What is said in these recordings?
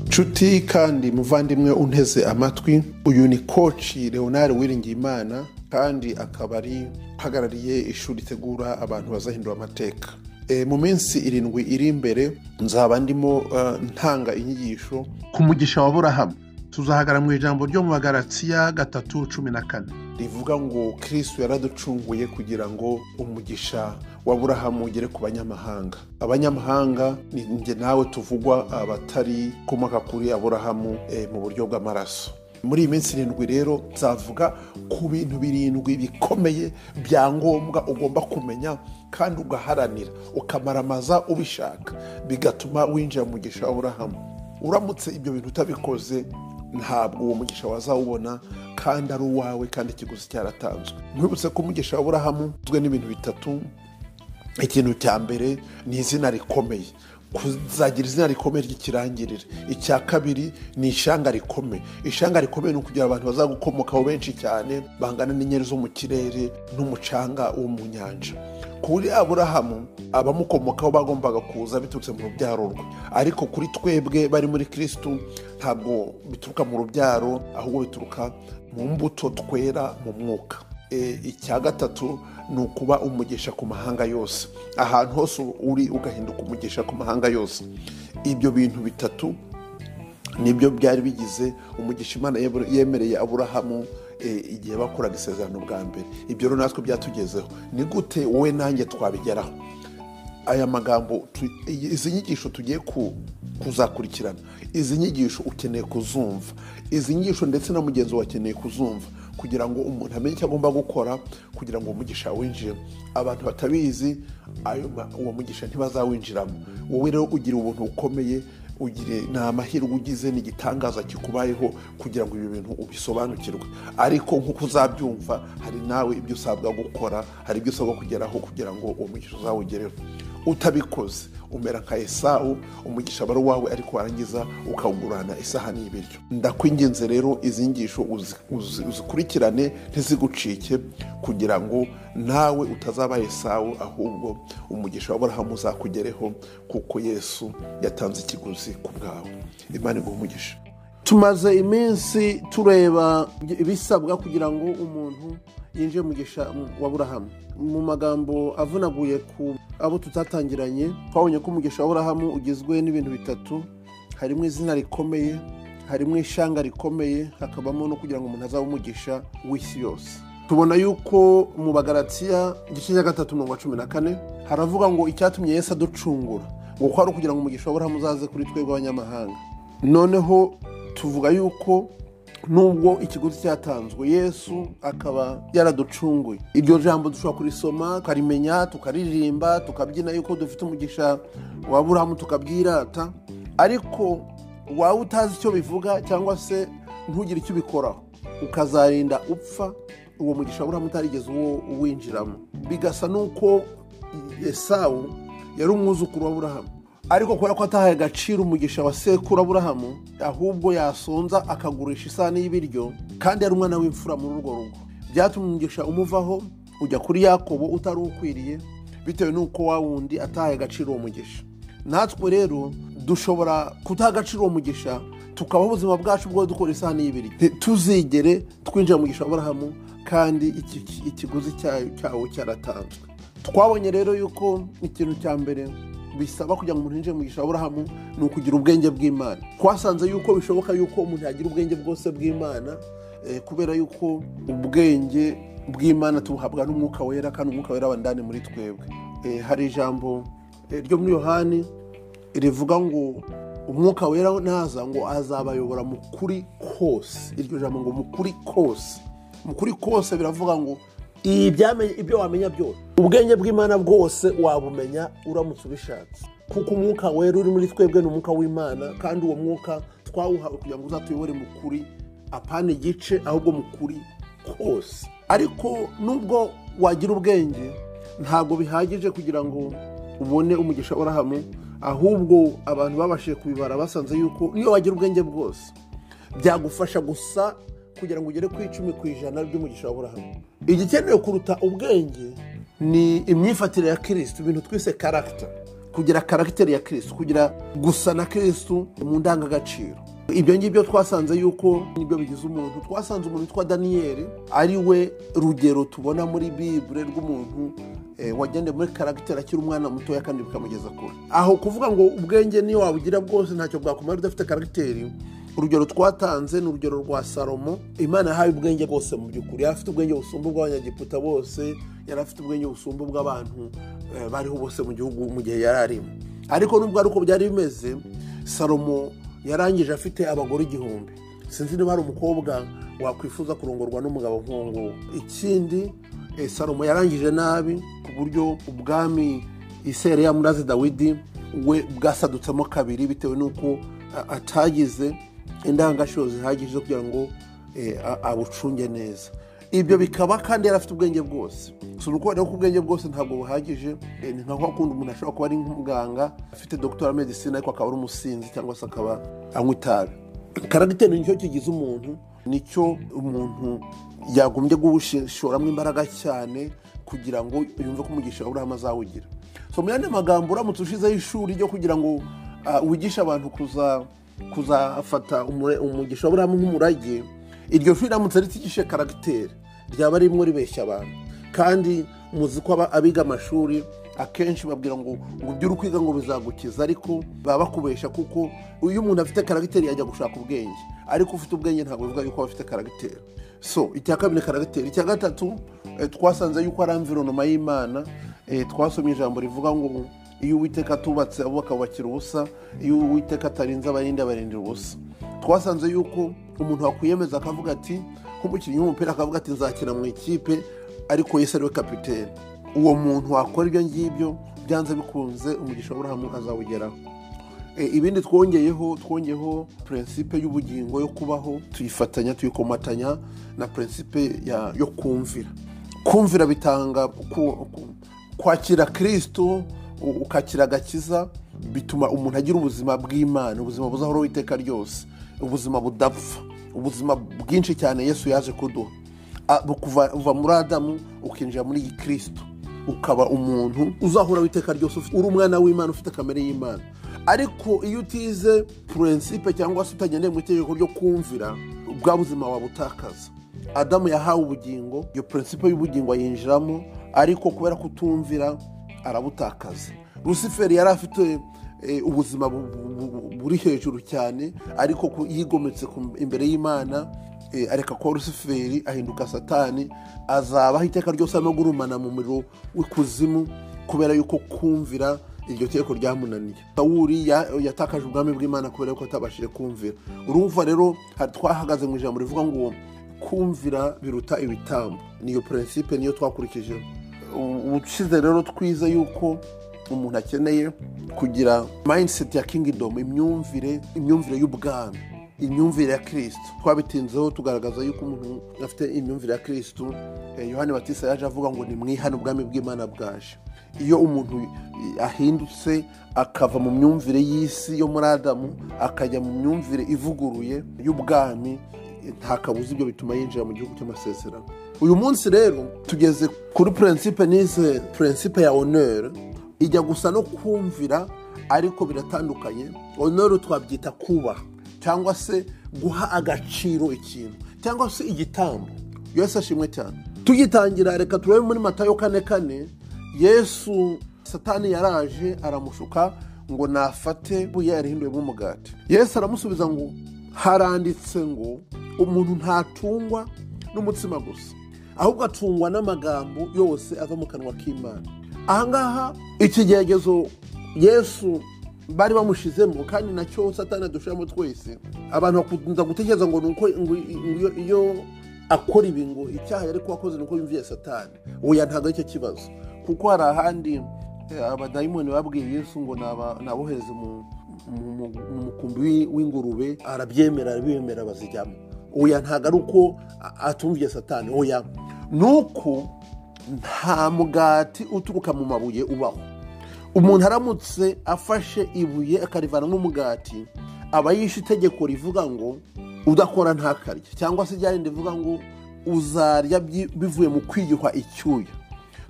nshuti kandi muvandimwe unteze amatwi uyu ni koci leonard wiringiyimana kandi akaba ari uhagarariye ishuri ritegura abantu bazahindura amateka mu minsi irindwi iri imbere nzaba ndimo ntanga inyigisho ku mugisha wa burahamu tuzahagara mu ijambo ryo mu bagaratsiya gatatu cumi na kane rivuga ngo kirisitu yaraducunguye kugira ngo umugisha wa burahamu ugere ku banyamahanga abanyamahanga ni njye nawe tuvugwa abatari komoka kuri aburahamu mu buryo bw'amaraso muri iyi minsi irindwi rero nzavuga ku bintu birindwi bikomeye bya ngombwa ugomba kumenya kandi ugaharanira ukamaramaza ubishaka bigatuma winjira mu mugisha wa burahamu uramutse ibyo bintu utabikoze ntabwo uwo mugisha wazawubona kandi ari uwawe kandi ikiguzi cyaratanzwe mwibutse ko umugisha wa burahamu ugizwe n'ibintu bitatu ikintu cya mbere ni izina rikomeye kuzagira izina rikomeye ry'ikirangirire icya kabiri ni ishanga rikomeye ishanga rikomeye ni ukugira abantu bazagukomokaho benshi cyane bangana n'inyeri zo mu kirere n'umucanga wo mu nyanja kuri aburahamu abamukomokaho bagombaga kuza biturutse mu rubyaro rwe ariko kuri twebwe bari muri kirisitu ntabwo bituruka mu rubyaro ahubwo bituruka mu mbuto twera mu mwuka icya gatatu ni ukuba umugisha ku mahanga yose ahantu hose uri ugahinduka umugisha ku mahanga yose ibyo bintu bitatu nibyo byari bigize umugisha imana yemereye aburahamu igihe bakoraga isezerano bwa mbere ibyo rero natwe byatugezeho ni gute wowe nanjye twabigeraho aya magambo izi nyigisho tugiye kuzakurikirana izi nyigisho ukeneye kuzumva izi nyigisho ndetse na mugenzi wawe akeneye kuzumva kugira ngo umuntu amenye icyo agomba gukora kugira ngo umugisha winjire abantu batabizi uwo mugisha ntibazawinjiramo wowe rero ugira ubuntu bukomeye ugire ni amahirwe ugize ni igitangaza kikubayeho kugira ngo ibi bintu ubisobanukirwe ariko nk'uko uzabyumva hari nawe ibyo usabwa gukora hari ibyo usabwa kugeraho kugira ngo uwo mugisha uzawugereho utabikoze umera nka esawu umugisha aba ari uwawe ariko warangiza ukawugurana isahani y'ibiryo ndakwingenze rero izi ngisho uzikurikirane ntizigucike kugira ngo nawe utazaba esawu ahubwo umugisha wa burahamu uzakugereho kuko yesu yatanze ikiguzi ku bwawe imana iguha umugisha tumaze iminsi tureba ibisabwa kugira ngo umuntu yinjiye umugisha wa burahamu mu magambo avunaguye ku abo tutatangiranye twabonye ko umugisha wa burahamu ugizwe n'ibintu bitatu harimo izina rikomeye harimo ishanga rikomeye hakabamo no kugira ngo umuntu azabe umugisha w'isi yose tubona yuko mu bagaratsiya igice cya gatatu mirongo cumi na kane haravuga ngo icyatumye Yesu aducungura ngo kwari ukugira ngo umugisha wa burahamu uzaze kuri twebwe abanyamahanga noneho tuvuga yuko nubwo ikiguzi cyatanzwe yesu akaba yaraducunguye iryo jambo dushobora kurisoma tukarimenya tukaririmba tukabyina yuko dufite umugisha wa burahamu tukabyirata ariko waba utazi icyo bivuga cyangwa se ntugire icyo ubikoraho ukazarinda upfa uwo mugisha wa burahamu utarigeze uwo uwinjiramo bigasa n'uko esawu yari umwuzukuru wa burahamu ariko kubera ko atahaye agaciro umugisha wa sekuru aburahamu ahubwo yasonza akagurisha isahani y'ibiryo kandi yari umwana w'imfura muri urwo rugo byatumye umugisha umuvaho ujya kuri yakobo utari ukwiriye bitewe n'uko wa wundi atahaye agaciro uwo mugisha natwe rero dushobora kutaha agaciro uwo mugisha tukabaho ubuzima bwacu bwo dukora isahani y'ibiryo tuzigere twinjira mu aburahamu kandi ikiguzi cyawo cyaratanzwe twabonye rero yuko ikintu cya mbere bisaba kugira ngo umuntu yinjire mu mugisha wa burahamu ni ukugira ubwenge bw'imana twasanze yuko bishoboka yuko umuntu yagira ubwenge bwose bw'imana kubera yuko ubwenge bw'imana tubuhabwa n'umwuka wera kandi umwuka wera aba ndani muri twebwe hari ijambo ryo muri yohani rivuga ngo umwuka wera naza ngo azabayobora mu kuri kose iryo jambo ngo mu kuri kose mu kuri kose biravuga ngo ibyo wamenya byose ubwenge bw'imana bwose wabumenya uramutse ubishatse kuko umwuka wera uri muri twebwe ni umwuka w'imana kandi uwo mwuka twawuhawe kugira ngo uzatuyobore mu kuri apana igice ahubwo mu kuri kose ariko nubwo wagira ubwenge ntabwo bihagije kugira ngo ubone umugisha urahamwe ahubwo abantu babashije kubibara basanze yuko niyo wagira ubwenge bwose byagufasha gusa kugira ngo ugere ku icumi ku ijana ry'umugisha w'uburahamu igikenewe kuruta ubwenge ni imyifatire ya kirisitu ibintu twise karagita kugira karagiteri ya kirisitu kugira gusa na kirisitu mu ndangagaciro ibyo ngibyo twasanze yuko nibyo bigize umuntu twasanze umuntu witwa daniyeli ari we rugero tubona muri bibure rw'umuntu eh, wagendeye muri karagiteri akiri umwana mutoya kandi bikamugeza kure aho kuvuga ngo ubwenge niyo wabugira bwose ntacyo bwakumara udafite karagiteri urugero twatanze ni urugero rwa salomo imana yahaye ubwenge bwose mu by'ukuri yari afite ubwenge busumba bw'abanyagiputa bose yari afite ubwenge busumba bw'abantu eh, bariho bose mu gihugu mu gihe yari arimo ariko nubwo ari uko byari bimeze salomo yarangije afite abagore igihumbi sinzi niba hari umukobwa wakwifuza kurongorwa n'umugabo nk'uwo nguwo ikindi eh, salomo yarangije nabi ku buryo ubwami isere ya murazi dawidi we bwasadutsemo kabiri bitewe n'uko a- atagize indangagaciro zihagije zo kugira ngo eh, a- abucunge neza ibyo bikaba kandi yari afite ubwenge bwose si ukuvuga ko ubwenge bwose ntabwo buhagije eh, ni nka kwa kundi umuntu ashobora kuba ari nk'umuganga afite dogiteri wa medisine ariko akaba ari umusinzi cyangwa se akaba anywa itabi karagiteri nicyo kigize umuntu nicyo umuntu yagombye gushoramo imbaraga cyane kugira ngo yumve ko umugisha wa burahamu azawugira so mu yandi magambo uramutse ushizeho ishuri ryo kugira ngo ah, wigishe abantu kuza kuzafata umure- umugisha wa burahamu nk'umurage iryo shuri riramutse ritigishije karagiteri ryaba ririmo ribeshya abantu kandi muzi ko aba- abiga amashuri akenshi babwira ngo ngo ibyo uri kwiga ngo bizagukiza ariko baba bakubesha kuko iyo umuntu afite karagiteri yajya gushaka ubwenge ariko ufite ubwenge ntabwo bivuga yuko aba afite karagiteri so icya kabiri ni karagiteri icya gatatu eh, twasanze yuko ari amvironoma y'imana eh, twasomye ijambo rivuga ngo iyo uwiteka atubatse abo bakabubakira ubusa iyo uwiteka atarinze abarindi abarindira ubusa twasanze yuko umuntu wakwiyemeza akavuga ati nk'umukinnyi w'umupira akavuga ati nzakina mu ikipe ariko yese ariwe kapitene uwo muntu wakora ibyo ngibyo byanze bikunze umugisha wa burahamu azawugeraho E, ibindi twongeyeho twongeyeho prinsipe y'ubugingo yo kubaho tuyifatanya tuyikomatanya na prinsipe ya- yo kumvira kumvira bitanga ku- ku- kwakira kristo u- ukakira agakiza bituma umuntu agira ubuzima bw'imana ubuzima buzahoraho iteka ryose ubuzima budapfa ubuzima bwinshi cyane yesu yaje kuduha A- bukuva- uva muri adamu ukinjira muri kristo ukaba umuntu uzahora w'iteka ryose ufite- uri umwana w'imana ufite kamere y'imana ariko iyo utize purinsipe cyangwa se utagendeye mu itegeko ryo kumvira bwa buzima wabutakaza adamu yahawe ubugingo iyo purinsipe y'ubugingo ayinjiramo ariko kubera kutumvira arabutakaza rusiferi yari afite eh, ubuzima bu- bu- bu- buri hejuru cyane ariko ku- yigometse ku- imbere y'imana Eh, areka kuba rusuferi ahinduka satani azabaho iteka ryose arimo gurumana mu muriro w'ikuzimu kubera yuko kumvira iryo teko ryamunaniye sawuri ya- yatakaje ubwami bw'imana kubera yuko atabashije kumvira urumva rero hari- twahagaze mu ijambo rivuga ngo kumvira biruta ibitambo niyo purinsipe niyo twakurikije ubushize rero twize yuko umuntu akeneye kugira mindset ya kingdom imyumvire imyumvire y'ubwami imyumvire ya kirisitu twabitinzeho tugaragaza yuko umuntu afite imyumvire ya kirisitu eh, yohani batisa yaje avuga ngo nimwihane ubwami bw'imana bwaje iyo umuntu i- ahindutse akava mu myumvire y'isi yo muri adamu akajya mu myumvire ivuguruye y'ubwami eh, nta kabuza ibyo bituma yinjira mu gihugu cy'amasezerano uyu munsi rero tugeze kuri purinsipe n'ize purinsipe ya oneri ijya gusa no kumvira ariko biratandukanye honoro twabyita kubaha cyangwa se guha agaciro ikintu cyangwa se igitambo yesu ashimwe cyane tugitangira reka turebe muri matayo kane kane yesu satani yaraje aramushuka ngo nafate ibuye yarihinduyemo umugati yesu aramusubiza ngo haranditse ngo umuntu ntatungwa n'umutsima gusa ahubwo acungwa n'amagambo yose ava mu kanwa k'imana ahangaha ikigeragezo yesu bari bamushizemo kandi nacyo satani adushiramo twese abantu bakunda gutekereza ngo ni uko ngo iyo- iyo akora ibi ngo icyaha yari kuba akoze ni uko yumviye satani oya ntabwo aricyo kibazo kuko hari ahandi eh, abadayimoni babwiye yesu ngo naba- nabohereze mu mu- mu- mu mukumbi w'i- w'ingurube arabyemera arabiyemera bazijyamo oya ntabwo ari uko a- atumviye satani oya ni uko nta mugati uturuka mu mabuye ubaho umuntu aramutse afashe ibuye akarivanamo umugati aba yishe itegeko rivuga ngo udakora ntakarye cyangwa se ryarindi rivuga ngo uzarya byi- bivuye mu kwiyuha icyuya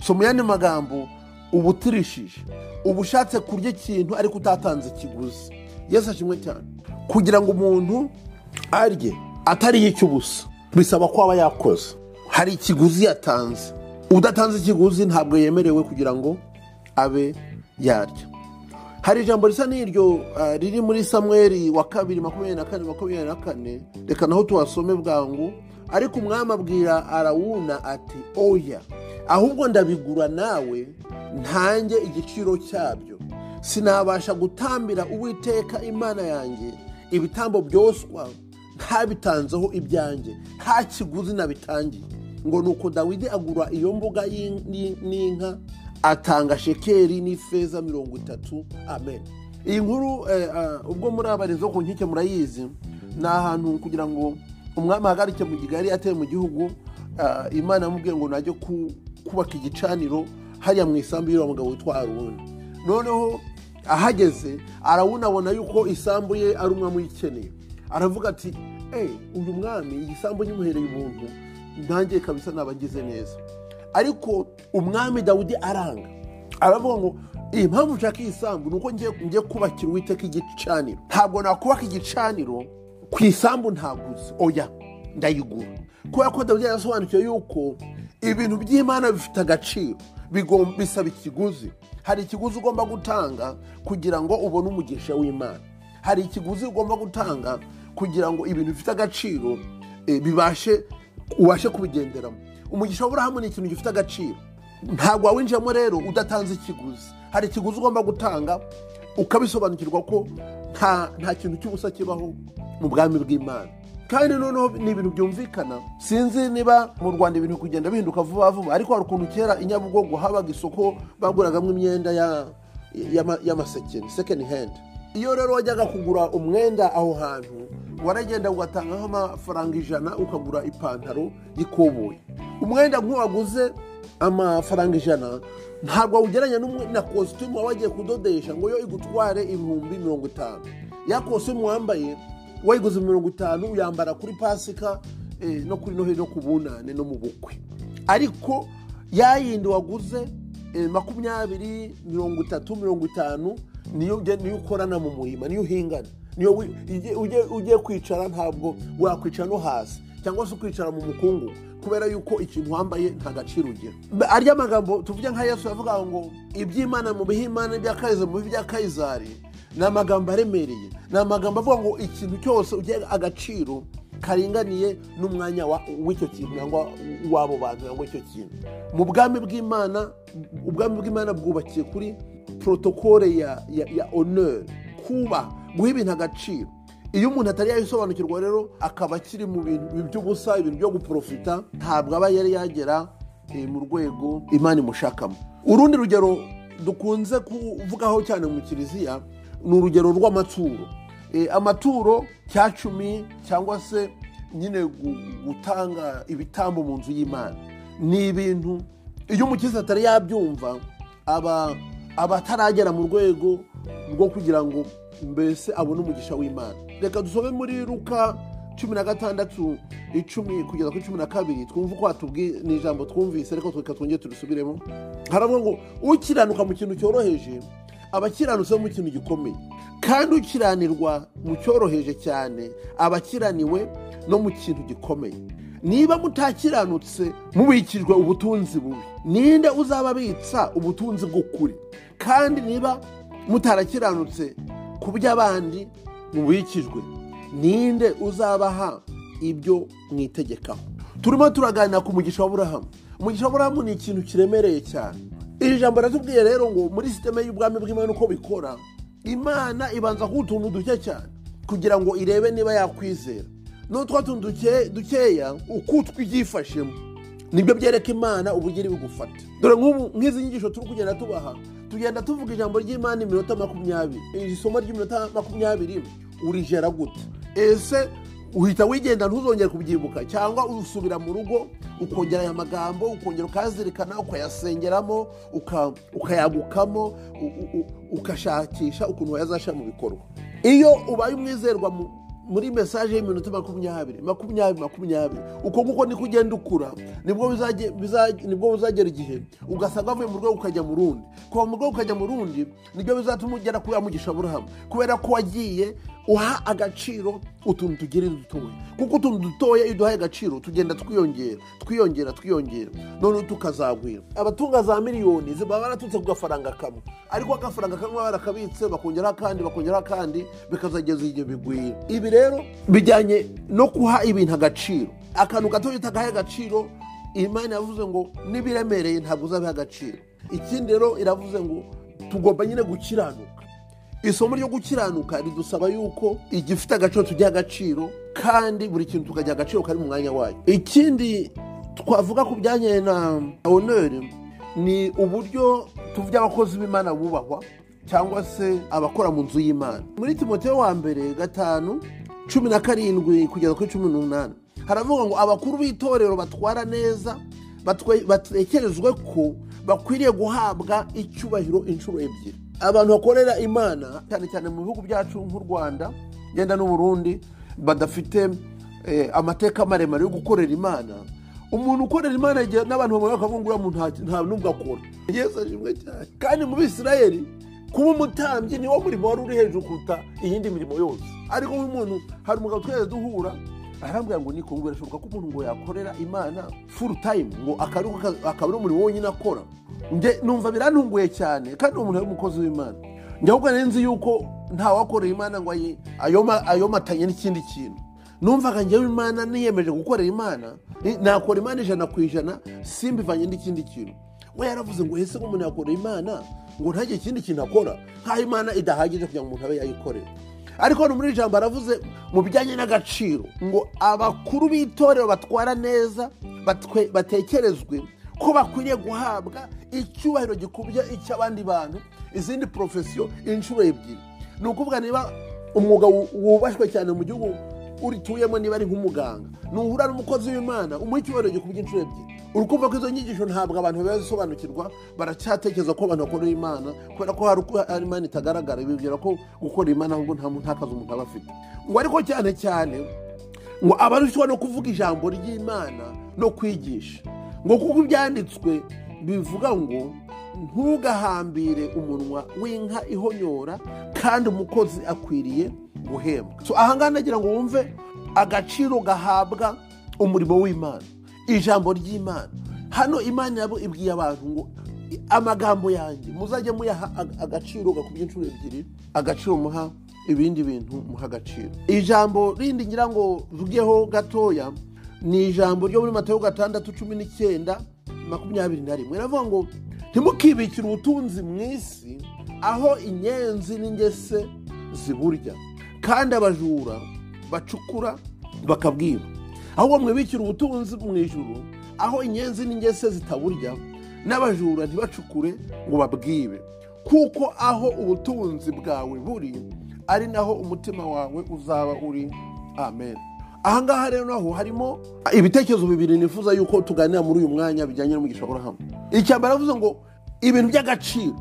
so mu yandi magambo uba utirishije uba ushatse kurya ikintu ariko utatanze ikiguzi yesu ashimwe cyane kugira ngo umuntu arye atariye icy'ubusa bisaba ko aba yakoze hari ikiguzi yatanze udatanze ikiguzi ntabwo yemerewe kugira ngo abe yarya hari ijambo risa n'iryo ah, riri muri samweri wa kabiri makumyabiri na kane makumyabiri na kane reka naho tuhasome bwangu ariko umwami abwira arawuna ati oya ahubwo ndabigura nawe ntange igiciro cyabyo sinabasha gutambira uwiteka imana yanjye ibitambo byoswa ntabitanzeho ibyanjye nta kiguzi nabitangiye ngo ni uko dawidi agura iyo mbuga y'in- ni- n'inka atanga shekeri n'ifeza mirongo itatu amen iyi nkuru eh, ah, ubwo muri abarezi zo ku nkike murayizi ni ahantu kugira ngo umwami ahagarike mu gigari ateye mu gihugu ah, imana yamubwiye ngo najye ku- kubaka igicaniro hariya mu isambu y'uriya mugabo witwa aruni noneho ahageze arawunabona yuko isambu ye ari umwami uyikeneye aravuga ati eee uyu mwami iyi sambu nyimuhereye ubuntu ntangiye kabisa nabagize neza ariko umwami dawidi aranga aravuga ngo iyi mpamvu nshaka iyi sambu ni uko ngiye ngiye kubakira uwiteka igicaniro ntabwo nakubaka igicaniro ku isambu ntaguze oya ndayigura kubera ko dawidi yarasobanukiwe yuko ibintu by'imana bifite agaciro bigom- bisaba ikiguzi hari ikiguzi ugomba gutanga kugira ngo ubone umugisha w'imana hari ikiguzi ugomba gutanga kugira ngo ibintu bifite agaciro eh, bibashe ubashe kubigenderamo umugisha w'aburahamu ni ikintu gifite agaciro ntabwo wawinjiyemo rero udatanze ikiguzi hari ikiguzi ugomba gutanga ukabisobanukirwa ko nta nta kintu cy'ubusa kibaho mu bwami bw'imana kandi noneho ni ibintu byumvikana sinzi niba mu rwanda ibintu kugenda bihinduka vuba vuba ariko hari ukuntu kera i nyabugogo habaga isoko baguragamo imyenda ya- y'ama- y'amasekeni second hand iyo rero wajyaga kugura umwenda aho hantu waragenda ugatanga nk'amafaranga ijana ukagura ipantaro y'ikoboyi umwenda nk'uwaguze amafaranga ijana ntabwo awugereranya n'umwe- na kositimu waba wagiye kudodesha ngo yo igutware ibihumbi mirongo itanu ya kositimu wambaye wayiguze mirongo itanu uyambara kuri pasika eh, no kuri noheli no ku bunane no mu bukwe ariko yayindi waguze eh, makumyabiri mirongo itatu mirongo itanu niyo ujya- niyo ukorana mu murima niyo uhingana niyo wi- ujye- ujye- ugiye kwicara ntabwo wakwicara no hasi cyangwa se ukicara mu mukungu kubera yuko ikintu wambaye nta gaciro ugira Ba- arya amagambo tuvuge nka yesu yavuga ngo iby'imana mu bihe imana ibya kayizari mu bihe bya kayizari ni amagambo aremereye ni amagambo avuga ngo ikintu cyose ugiye agaciro karinganiye n'umwanya wa- w'icyo kintu cyangwa w'abo bantu cyangwa icyo kintu mu bwami bw'imana ubwami bw'imana bwubakiye kuri porotokole ya, ya, ya honor kuba guha ibintu agaciro iyo umuntu atari yabisobanukirwa rero akaba akiri mu bintu by'ubusa ibintu byo guporofita ntabwo aba yari yagera eh, mu rwego imana imushakamo urundi rugero dukunze kuvugaho cyane mu kiliziya ni urugero rw'amaturo Eh, amaturo cya cumi cyangwa se nyine gu- gutanga ibitambo mu nzu y'imana ni ibintu iyo umukirisitu atari yabyumva aba abataragera mu rwego rwo kugira ngo mbese abone umugisha w'imana reka dusome muri ruka cumi na gatandatu icumi kugeza kuri cumi na kabiri twumve uko hatubwi- ni ijambo twumvise ariko reka twongere turisubiremo haravuga ngo ukiranuka mu kintu cyoroheje aba akiranutse mu kintu gikomeye kandi ukiranirwa mu cyoroheje cyane aba akiraniwe no mu kintu gikomeye niba mutakiranutse mubikijwe ubutunzi bubi ninde uzababitsa ubutunzi bw'ukuri kandi niba mutarakiranutse ku by'abandi mubikijwe ninde uzabaha ibyo mwitegekaho turimo turaganira ku mugisha w'aburahamu umugisha w'aburahamu ni ikintu kiremereye cyane iri jambo ratubwiye rero ngo muri sisiteme y'ubwami bw'imana uko bikora imana ibanza kuba utuntu duke cyane kugira ngo irebe niba yakwizera n'utwo tuntu duke- dukeya uko twibyifashemo nibyo byereka imana ubugeni bugufata dore nk'ubu nk'izi nyigisho turi kugenda tubaha tugenda tuvuga ijambo ry'imana iminota makumyabiri iri somo ry'iminota makumyabiri urijera gute ese uhita wigenda ntuzongere kubyibuka cyangwa usubira mu rugo ukongera aya magambo ukongera ukayazirikana ukayasengeramo uka- ukayagukamo u- u- u- ugashakisha ukuntu wayazashyira mu bikorwa iyo ubaye umwizerwa mu muri mesaje y'iminota makumyabiri makumyabiri makumyabiri uko nguko niko ugenda ukura nibwo bizaje- biza- nibwo uzagera igihe ugasanga wavuye mu rwego ukajya mu rundi kuva mu rwego ukajya mu rundi nibyo bizatuma ugera kuri ya mugisha burahamu kubera ko wagiye uha agaciro utuntu tugira dutoya kuko utuntu dutoya iyo uduhaye agaciro tugenda twiyongera twiyongera twiyongera noneho tukazagwira abatunga za miliyoni ziba baraturutse ku gafaranga kamwe ariko agafaranga kamwe baba barakabitse bakongeraho akandi bakongeraho akandi bikazageza igihe bigwira ibi rero bijyanye no guha ibintu agaciro akantu gato iyo utagahaye agaciro imana yavuze ngo n'ibiremereye ntabwo uzabiha agaciro ikindi rero iravuze ngo tugomba nyine gukiranuka isomo ryo gukiranuka ridusaba yuko igifite agaciro tugiha agaciro kandi buri kintu tukagiha agaciro kari mu mwanya wayo ikindi twavuga ku byanye na honeri ni uburyo tuvuge abakozi b'imana bubahwa cyangwa se abakora mu nzu y'imana muri timoteyo wa mbere gatanu cumi na karindwi kugeza kuri cumi n'umunani haravuga ngo abakuru b'itorero batwara neza batwe- batekerezwe ko bakwiriye guhabwa icyubahiro inshuro ebyiri abantu bakorera imana cyane cyane mu bihugu byacu nk'u rwanda ngenda n'uburundi badafite eh, amateka maremare yo gukorera imana umuntu ukorera imana igihe n'abantu bamubona bakavuga ngo uriya muntu nta- nta n'ubwo akora yesu ashimwe cyane kandi mu bisirayeli kuba umutambyi niwo murimo wari uri hejuru kuruta iyindi mirimo yose ariko nk'umuntu hari umugabo twese duhura arambwira ngo niko ngo birashoboka ko umuntu ngo yakorera imana full time ngo akaba ari ko- akaba ari umurimo wonyine akora Nge- numva birantunguye cyane kandi uwo muntu ari umukozi w'imana njya ahubwo nari nzi yuko ntawakorera imana ngo ayi- ayoma- ayomatanye n'ikindi kintu numvaga njyewe imana niyemeje gukorera imana ni- nakora imana ijana ku ijana simbivanye n'ikindi kintu we yaravuze ngo ese umuntu yakorera imana ngo ntagire ikindi kintu akora nk'aho imana idahagije kugira ngo umuntu abe yayikorera ariko hano muri iri jambo aravuze mu bijyanye n'agaciro ngo abakuru b'itorero batwara neza batwe- batekerezwe ko bakwiriye guhabwa icyubahiro gikubye icy'abandi bantu izindi porofesiyo inshuro ebyiri ni ukuvuga niba umwuga wu- wubashywe cyane mu gihugu urituyemo niba ari nk'umuganga nuhura n'umukozi w'imana umuha icyubahiro gikubye inshuro ebyiri uri kumva ko izo nyigisho ntabwo abantu bazisobanukirwa baracyatekereza ko abantu bakorera imana kubera ko hari uko hari imana itagaragara bibwira ko gukora imana ahubwo nta nta kazi umuntu aba afite ngo ariko cyane cyane ngo aba arushywa no kuvuga ijambo ry'imana no kwigisha ngo kuko ibyanditswe bivuga ngo ntugahambire umunwa w'inka ihonyora kandi umukozi akwiriye guhembwa So, aha ngaha nagira ngo wumve agaciro gahabwa umurimo w'imana ijambo ry'imana hano imana yabo ibwiye abantu ngo "I- amagambo yanjye muzajye muyaha ag- agaciro gakubye inshuro ebyiri agaciro muha ibindi bintu muha agaciro ijambo rindi ngira ngo mvugeho gatoya ni ijambo ryo muri matayo gatandatu cumi n'icyenda makumyabiri na rimwe iravuga ngo ntimukibikire ubutunzi mu isi aho inyenzi n'ingese ziburya kandi abajura bacukura bakabwiba ahubwo mwibikire ubutunzi mu ijuru aho inyenzi n'ingese zitaburya n'abajura ntibacukure ngo babwibe kuko aho ubutunzi bwawe buri ari naho umutima wawe uzaba uri amen ahangaha rero naho harimo ibitekerezo bibiri nifuza yuko tuganira muri uyu mwanya bijyanye n'umugisha w'urahamu icyambere aravuze ngo ibintu by'agaciro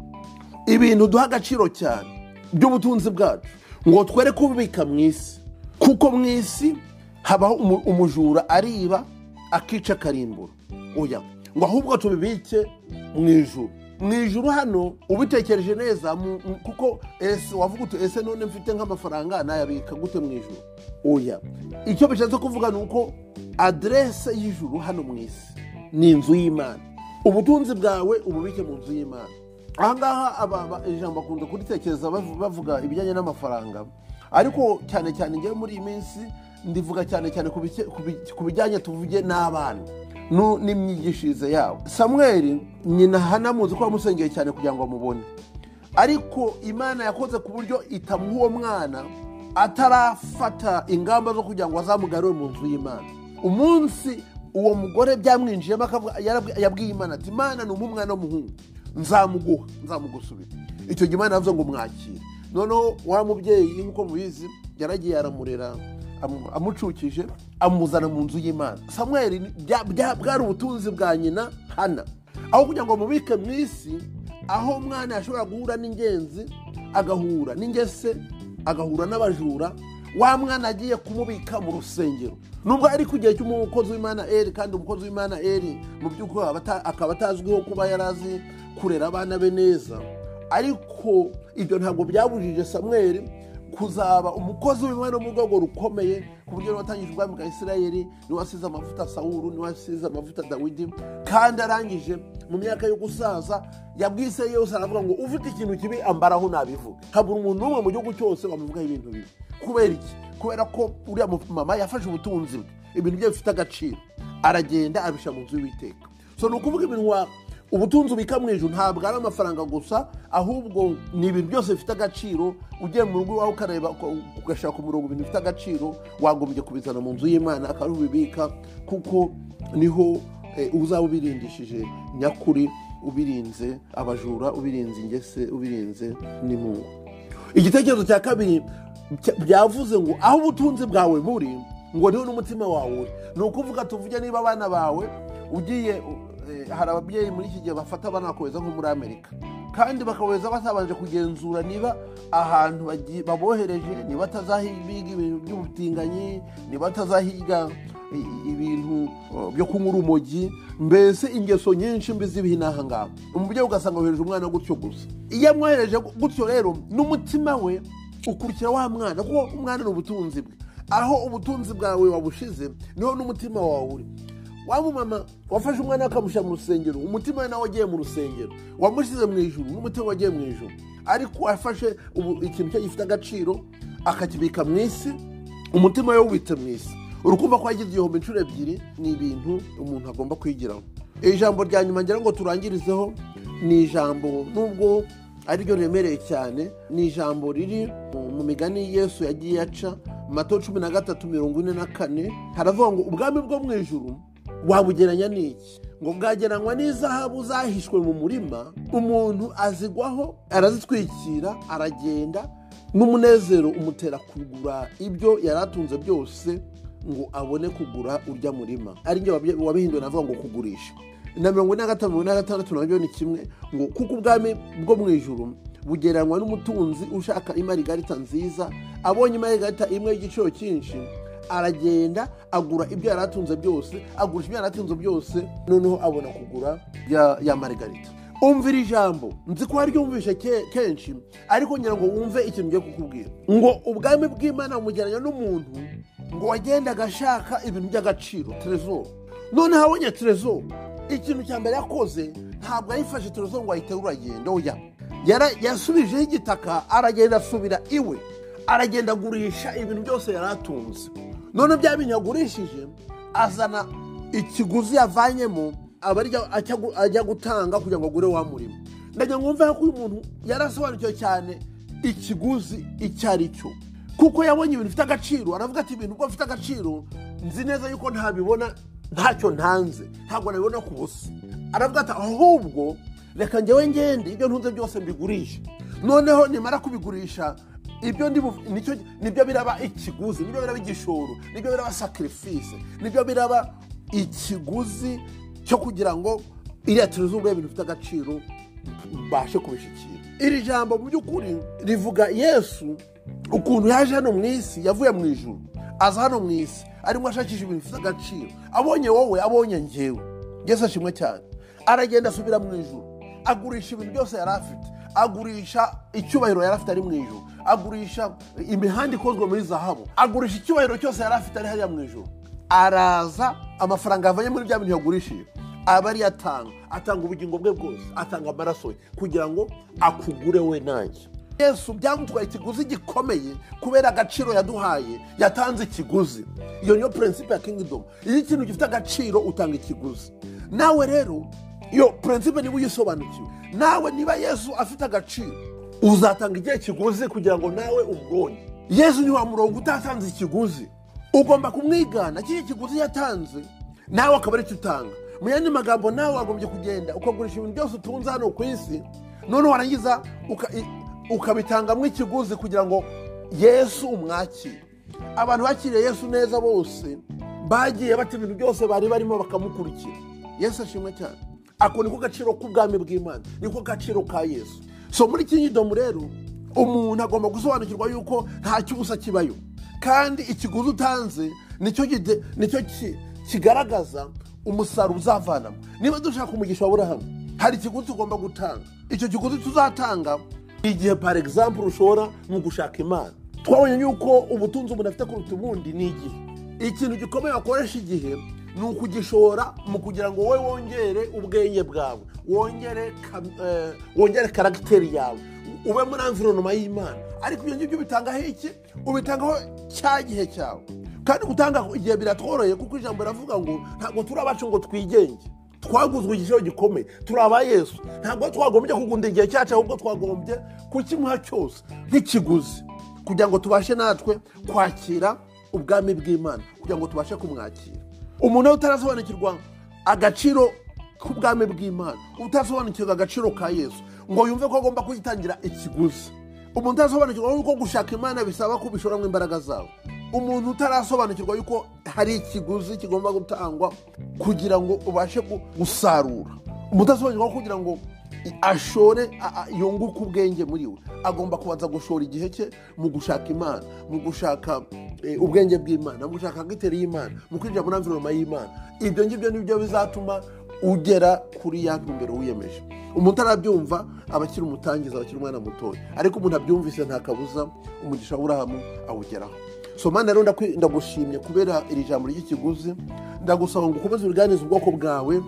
ibintu duha agaciro cyane by'ubutunzi bwacu ngo twere kubibika mu isi kuko mu isi habaho umu- umujura ariba akica akarimbura oya ngo ahubwo tubibike mu ijuru mu ijuru hano ubitekereje neza mu- mu- kuko ese wavuga uti ese none mfite nk'amafaranga nayabika gute mu ijuru oya icyo bishatse kuvuga ni uko aderese y'ijuru hano mu isi ni inzu y'imana ubutunzi bwawe ububike mu nzu y'imana ahangaha aba- aba- ijambo bakunda kuritekereza bavu- bavuga ibijyanye n'amafaranga ariko cyane cyane ngewe muri iyi minsi ndivuga cyane cyane ku bike- ku bi- ku bijyanye tuvuge n'abana nu- n'imyigishirize yabo samweli nyina hanamuzi ko yamusengeye cyane kugira ngo amubone ariko imana yakoze ku buryo itamuha uwo mwana atarafata ingamba zo kugira ngo azamugarure mu nzu y'imana umunsi uwo mugore byamwinjiyemo akavuga- yarabwi- yabwiye imana ati imana ni umwana w'umuhungu nzamuguha nzamugusubira icyo gihe imana yavuze ngo mwakire noneho wa mubyeyi nk'uko mubizi yaragiye aramurera amu- amucukije amuzana mu nzu y'imana samweli ni- bya- bya- bwari ubutunzi bwa nyina hana aho kugira ngo amubike mu isi aho umwana yashobora guhura n'ingenzi agahura n'ingese agahura n'abajura wa mwana agiye kumubika mu rusengero nubwo ari ku gihe cy'umukozi w'imana eri kandi umukozi w'imana eri mu by'ukuri aba ata- akaba atazwiho kuba yarazi kurera abana be neza ariko ibyo ntabwo byabujije samweri kuzaba umukozi w'imana wo mu rwego rukomeye ku buryo niwe watangije ubwami bwa isirayeli niwe wasize amavuta sawuru niwe wasize amavuta dawidi kandi arangije mu myaka yo gusaza yabwise yose aravuga ngo ufite ikintu kibi ambaraho nabivuga habura umuntu n'umwe mu gihugu cyose wamuvugaho ibintu bibi kubera iki kubera ko uriya mu- mama yafashe ubutunzi bwe ibintu bye bifite agaciro aragenda abishyira mu nzu y'uwiteka so ni ukuvuga ibintu wa ubutunzi ubika mu ijoro ntabwo ari amafaranga gusa ahubwo ni ibintu byose bifite agaciro ugiye mu rugo iwawe ukareba uka- ugashaka umurongo ibintu bifite agaciro wagombye kubizana mu nzu y'imana akaba ariho ubibika kuko niho eh, uzaba ubirindishije nyakuri ubirinze abajura ubirinze ingese ubirinze n'imungu igitekerezo cya kabiri cya- byavuze ngo aho ubutunzi bwawe buri ngo niho n'umutima wawe uri ni ukuvuga tuvuge niba abana bawe ugiye u- eh, hari ababyeyi muri iki gihe bafata abana bakabeza nko muri amerika kandi bakabeza batabanje kugenzura niba ahantu bagiye- babohereje niba atazahiga ibintu by'ubutinganyi niba atazahiga i- ibintu uh, byo kunywa urumogi mbese ingeso nyinshi mbi z'ibinaha ngaha umubyeyi ugasanga wohereje umwana gutyo gusa iyo amwohereje gu- gutyo rero n'umutima we ukurikira wa mwana kuko umwana ni ubutunzi bwe aho ubutunzi bwawe wabushize niho n'umutima wawe uri wa mumama wafashe umwana we akamushyira mu rusengero umutima we nawe wagiye mu rusengero wamushyize mu ijuru n'umutima we wagiye mu ijuru ariko wafashe ubu- ikintu cye gifite agaciro akakibika mu isi umutima we wubitse mu isi urukumva ko yagize igihombo inshuro ebyiri ni ibintu umuntu agomba kwigiraho ijambo rya nyuma ngira ngo turangirizeho ni ijambo nubwo ari ryo remereye cyane ni ijambo riri mu- mu migani yesu yagiye aca mato cumi na gatatu mirongo ine na kane haravuga ngo ubwami bwo mu ijuru wabugeranya n'iki ngo bwageranywa n'izahabu zahishwe mu murima umuntu azigwaho arazitwikira aragenda n'umunezero umutera kugura ibyo yari atunze byose ngo abone kugura urya murima ari byo wabihinduye navuga ngo kugurisha na mirongo ine na gatanu mirongo ine na gatandatu nabyo ni kimwe ngo kuko ubwami bwo mu ijuru bugereranywa n'umutunzi ushaka imarigarita nziza abonye imarigarita imwe y'igiciro cyinshi aragenda agura ibyo yari atunze byose agurisha ibyo yari atunze byose noneho abona kugura ya, ya marigarita umvira ijambo nzi ko waryo wumvishe ke- kenshi ariko ngira ngo wumve ikintu ngiye kukubwira ngo ubwami bw'imana bumugeranya n'umuntu ngo wagendaga ashaka ibintu by'agaciro terezo noneho abonye terezo ikintu cya mbere yakoze ntabwo yayifashe terezo ngo ayiterure agenda oya Yara- yasubijeho igitaka aragenda asubira iwe aragenda agurisha ibintu byose yari atunze none bya bintu yagurishije azana ikiguzi yavanyemo aba ari ajya- ajya gu- ajya gutanga kugira ngo agure wa murimo ndagira ngo mve ko uyu muntu yarasobanukiwe cyane ikiguzi icyo ari cyo kuko yabonye ibintu bifite agaciro aravuga ati ibintu uko bifite agaciro nzi neza yuko ntabibona ntacyo ntanze ntabwo nabibona ku busa aravuga ati ahubwo reka njyewe ngende ibyo ntunze byose mbigurishe noneho nimara kubigurisha ibyo ndi bu- nicyo nibyo biraba ikiguzi nibyo biraba igishoro nibyo biraba sacrifice nibyo biraba ikiguzi cyo kugira ngo iriya terezo ibintu bifite agaciro mbashe kubishyikira iri jambo mu by'ukuri rivuga yesu ukuntu yaje hano mu isi yavuye mu ijuru aza hano mu isi arimo ashakisha ibintu bifite agaciro abonye wowe abonye ngewe yesu ashimwe cyane aragenda asubira mu ijuru agurisha ibintu byose yari afite agurisha icyubahiro yari afite ari mu ijoro agurisha imihanda ikozwe muri zahabu agurisha icyubahiro cyose yari afite ari hariya mu ijoro araza amafaranga yavanye muri bya bintu yagurishije aba ariyo atanga atanga ubugingo bwe bwose atanga amaraso ye kugira ngo akugure we nanjye yesu byamutwaye ikiguzi gikomeye kubera agaciro yaduhaye yatanze ikiguzi iyo niyo purensipe ya kingdom iyo ikintu gifite agaciro utanga ikiguzi nawe rero iyo purensipe niba uyisobanukiwe nawe niba yesu afite agaciro uzatanga igihe kiguzi kugira ngo nawe umubonye yesu ni wa murongo utatanze ikiguzi ugomba kumwigana kiriya kiguzi yatanze nawe akaba aricyo utanga mu yandi magambo nawe wagombye kugenda ukagurisha ibintu byose utunze hano ku isi noneho warangiza uka- i- ukabitangamo ikiguzi kugira ngo yesu umwakire abantu bakiriye yesu neza bose bagiye bata ibintu byose bari barimo bakamukurikira yesu ashimwe cyane ako niko gaciro k'ubwami bw'imana niko gaciro ka yesu so muri kinyidomu rero umuntu agomba gusobanukirwa yuko nta cy'ubusa kibayo kandi ikiguzi utanze nicyo gide- nicyo ki- kigaragaza umusaruro uzavanamo niba dushaka umugisha wa burahamu hari ikiguzi tugomba gutanga icyo kiguzi tuzatanga ni igihe par example ushora mu gushaka imana twabonye yuko ubutunzi umuntu afite kuruta ubundi ni igihe ikintu gikomeye wakoresha igihe ni ukugishora mu kugira ngo wowe wongere ubwenge bwawe wongere kam- eh, wongere karagiteri yawe ube muri environoma y'imana ariko ibyo ngibyo ubitangaho iki ubitangaho cya gihe cyawe kandi gutanga igihe biratworoheye kuko ijambo riravuga ngo ntabwo turi abacu ngo twigenge twaguzwe igiciro gikomeye turi aba yesu ntabwo twagombye kugunda igihe cyacu ahubwo twagombye kukimuha cyose nk'ikiguzi kugira ngo tubashe natwe kwakira ubwami bw'imana kugira ngo tubashe kumwakira umuntu utarasobanukirwa agaciro k'ubwami bw'imana utasobanukirwa agaciro ka yesu ngo yumve ko agomba kuyitangira ikiguzi umuntu utarasobanukirwa yuko gushaka imana bisaba kubishoramo imbaraga zawe umuntu utarasobanukirwa yuko hari ikiguzi kigomba gutangwa kugira ngo ubashe gu- gusarura umuntu utarasobanukirwa ko kugira ngo ashore a- a- yunguke ubwenge muri we agomba kubanza gushora igihe cye mu gushaka imana mu gushaka eh, ubwenge bw'imana mu gushaka agiteri y'imana mu kwinjira muri amvironoma y'imana ibyo ngibyo ni byo bizatuma ugera kuri ya ntumbero wiyemeje umuntu utarabyumva aba akiri umutangiza aba akiri umwana mutoya ariko umuntu abyumvise nta kabuza umugisha w'urahamu awugeraho so mana rero ndakwi- ndagushimye kubera iri jambo ry'ikiguzi ndagusaba ngo ukomeze ubuganize ubwoko bwawe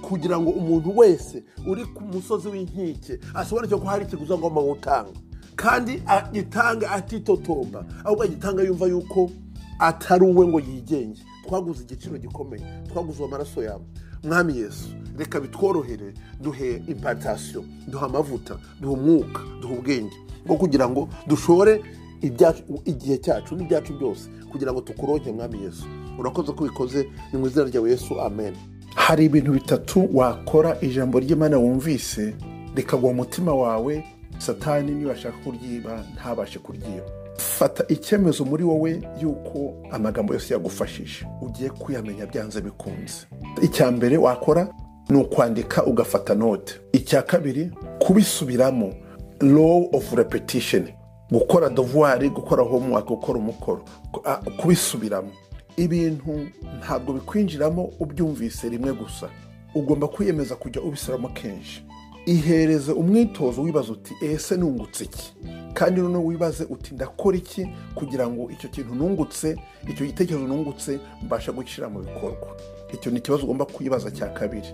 kugira ngo umuntu wese uri ku musozi w'inkike asobanukirwe ko hari ikiguzi agomba gutanga kandi agitange atitotomba ahubwo agitanga yumva yuko atari uwe ngo yigenge twaguze igiciro gikomeye twaguze amaraso yawe mwami yesu reka bitworohere duhe impartasiyo duhe amavuta duhe umwuka duhe ubwenge bwo kugira ngo dushore ibyacu igihe cyacu n'ibyacu byose kugira ngo tukuronke mwami yesu urakoze ko ubikoze ni mu izina ryawe yesu amen hari ibintu bitatu wakora ijambo ry'imana wumvise rikagwa mu mutima wawe satani niba ashaka kuryiba ntabashe kuryiba fata icyemezo muri wowe y'uko amagambo yose yagufashije ugiye kuyamenya byanze bikunze icya mbere wakora ni ukwandika ugafata note icya kabiri kubisubiramo law of repetition gukora dovuwari gukora homework gukora umukoro ku- a- kubisubiramo ibintu ntabwo bikwinjiramo ubyumvise rimwe gusa ugomba kwiyemeza kujya ubisubiramo kenshi ihereze umwitozo wibaza uti ese nungutse iki kandi noneho wibaze uti ndakora iki kugira ngo icyo kintu nungutse icyo gitekerezo nungutse mbasha gushyira mu bikorwa icyo ni ikibazo ugomba kwibaza cya kabiri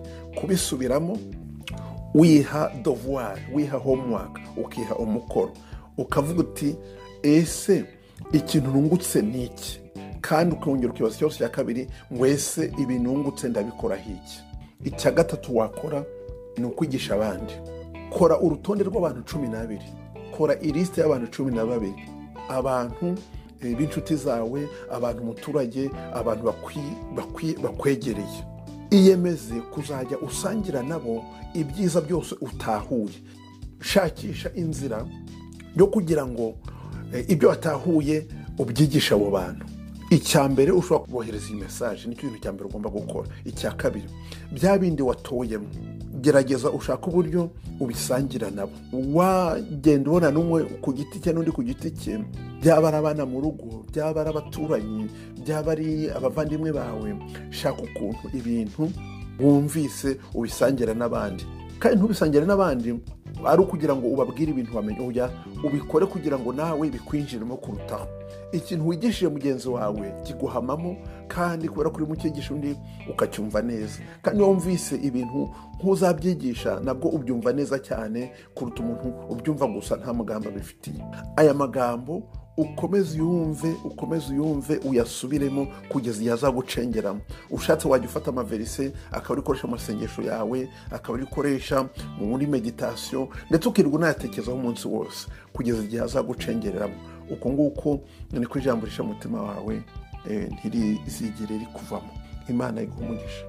kubisubiramo wiha dovuwari wiha homework ukiha umukoro ukavuga uti ese ikintu nungutse ni iki kandi ukongera ukibaza ikibazo cya kabiri ngo ese ibi nungutse ndabikoraho iki icya gatatu wakora ni ukwigisha abandi kora urutonde rw'abantu cumi n'abiri kora ilisite y'abantu cumi na babiri abantu eh, b'inshuti zawe abantu umuturage abantu bakwi- bakwi- bakwegereye iyemeze kuzajya usangira nabo ibyiza byose utahuye shakisha inzira yo kugira ngo eh, ibyo watahuye ubyigishe abo bantu icya mbere ushobora kubohereza iyi mesaje nicyo kintu cya mbere ugomba gukora icya kabiri bya bindi watoyemo gerageza ushaka uburyo ubisangira nabo wagenda ubona n'umwe ku giti cye n'undi ku giti cye byaba ari abana mu rugo byaba ari abaturanyi byaba ari abavandimwe bawe shaka ukuntu ibintu wumvise ubisangira n'abandi kandi ntubisangire n'abandi ari ukugira ngo ubabwire ibintu wamenye ujya ubikore kugira ngo nawe bikwinjiremo kurutaho ikintu wigishije mugenzi wawe kiguhamamo kandi kubera ko urimo ukigisha undi ukacyumva neza kandi iyo wumvise ibintu nk'uzabyigisha nabwo ubyumva neza cyane kuruta umuntu ubyumva gusa nta mugambi abifitiye aya magambo ukomeze uyumve ukomeze uyumve uyasubiremo kugeza igihe azagucengeramo ushatse wajya ufata amaverise akaba uri gukoresha mu masengesho yawe akaba uri gukoresha muri meditasiyo ndetse ukirirwa unayatekerezaho umunsi wose kugeza igihe azagucengereramo uko nguko niko ijambo risha umutima wawe eh, ntirizigere rikuvamo imana iguha umugisha